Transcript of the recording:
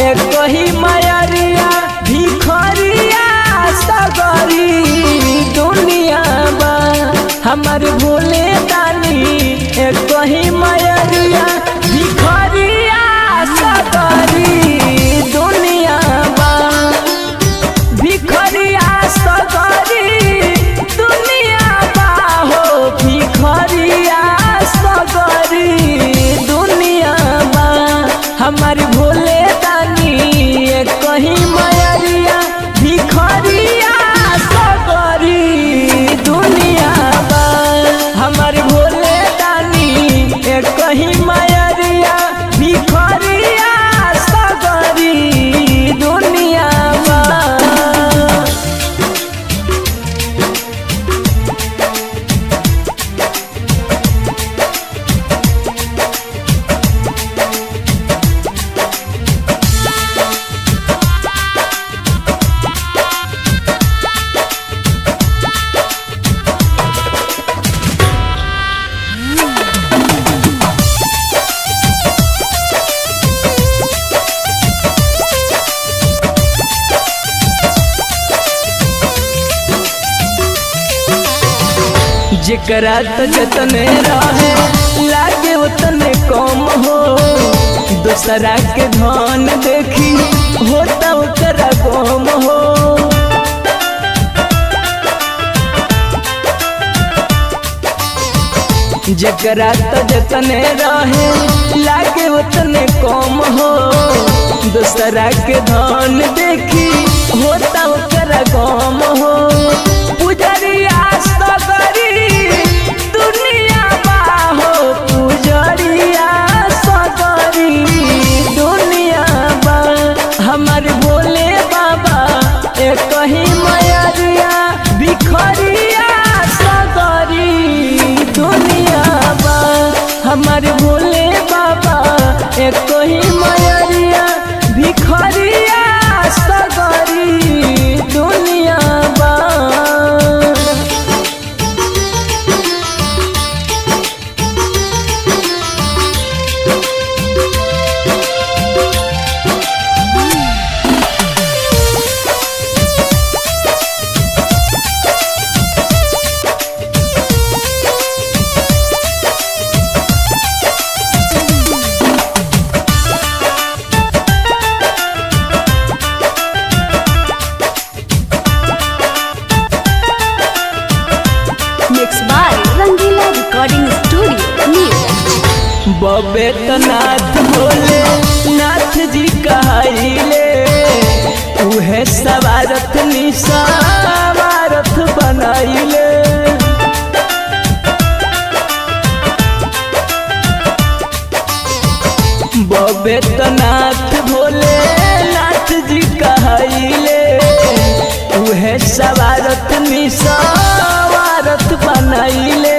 एक ही मयरिया भिखरिया सगरी दुनिया बा हमर भोले दानी एक ही मयरिया भिखरिया सगरी दुनिया बा भिखरिया सगरी दुनिया बा हो भिखरिया सगरी दुनिया बा हमार भोले दानी कहीं मयरिया भिखरिया सगरी दुनिया बा हमार भोले दानी कहीं मयरिया भिखरिया सगरी दुनिया बा जेकरा तो जतने रहे लागे उतने कम हो दूसरा के धन देखी होता ओकरा गम हो जेकरा तो जतने रहे लागे उतने कम हो दूसरा के धन देखी होता ओकरा गम हो पुजरिया सगरी दुनिया बा हो पुजरिया सगरी दुनिया बा हमर भोले बाबा एक ही मयरिया बिखरिया सगरी दुनिया बा हमर भोले बाबा एक ही मयरिया भिखरिया सगरी दुनिया बा Mixed by Rangila Recording Studio, New. बबे तो नाथ भोले नाथ जी कहले उहे सवारथ निसावारथ बनाइले बबे तो नाथ भोले नाथ जी कहले उहे सवारथ निसावारथ बनाइले